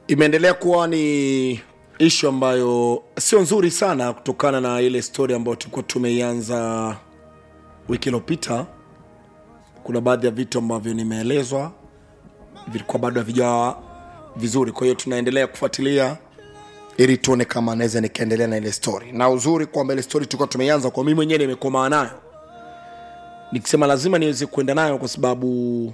imeendelea kuwa ni ishu ambayo sio nzuri sana kutokana na ile stori ambayo tulikuwa tumeianza wiki iliyopita kuna baadhi ya vitu ambavyo nimeelezwa vilikuwa bado havijawa vizuri kwa hiyo tunaendelea kufuatilia ili tuone kama naweza nikaendelea na ile story na uzuri kwamba ile story tulikuwa tumeianza kwa mimi mwenyewe nimekomaa nayo nikisema lazima niweze kuenda nayo kwa sababu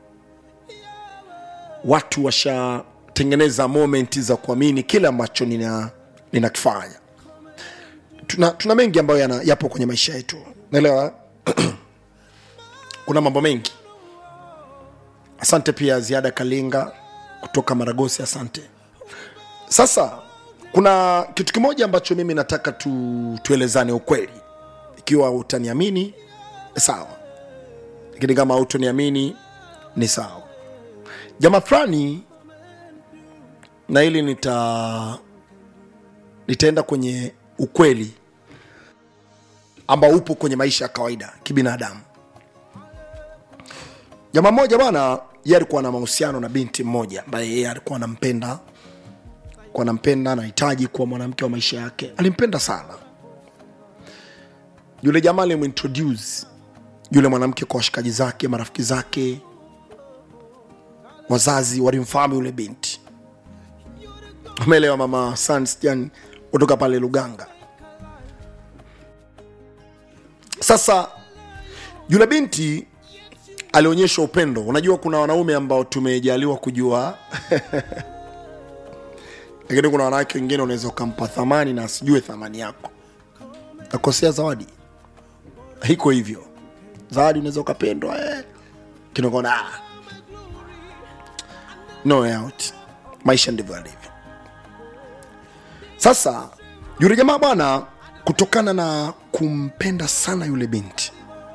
watu washatengeneza moment za kuamini kile ambacho nina ninakifanya tuna, tuna mengi ambayo yana, yapo kwenye maisha yetu naelewa kuna mambo mengi asante pia ziada kalinga kutoka maragosi asante sasa kuna kitu kimoja ambacho mimi nataka tu, tuelezane ukweli ikiwa utaniamini sawa lakini kama utoniamini ni sawa jamaa fulani na hili nita nitaenda kwenye ukweli ambao upo kwenye maisha ya kawaida kibinadamu jamaa mmoja bwana ye alikuwa na mahusiano na binti mmoja ambaye yeye alikuwa anampenda kuwa anampenda anahitaji kuwa mwanamke wa maisha yake alimpenda sana yule jamaa alimintroduce yule mwanamke kwa washikaji zake marafiki zake wazazi walimfahamu yule binti umeelewa mama sansjan kutoka pale luganga sasa yule binti alionyesha upendo unajua kuna wanaume ambao tumejaliwa kujua lakini kuna wanawake wengine unaweza ukampa thamani na asijue thamani yako akosea zawadi hiko hivyo zawadi unaweza ukapendwa eh. kinakona ah. no way out maisha ndivyo alivyo sasa yule jamaa bwana kutokana na kumpenda sana yule binti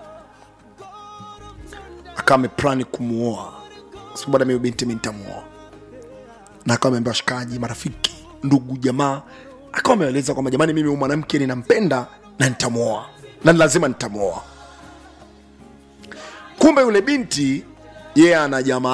akawa ameplani kumuoa sababu bwana mimi binti mi nitamuoa na akawa ameambia washikaji marafiki ndugu jamaa akawa ameeleza kwamba jamani mimi huyu mwanamke ninampenda na nitamuoa na ni lazima nitamuoa kumbe yule binti yeye ana jamaa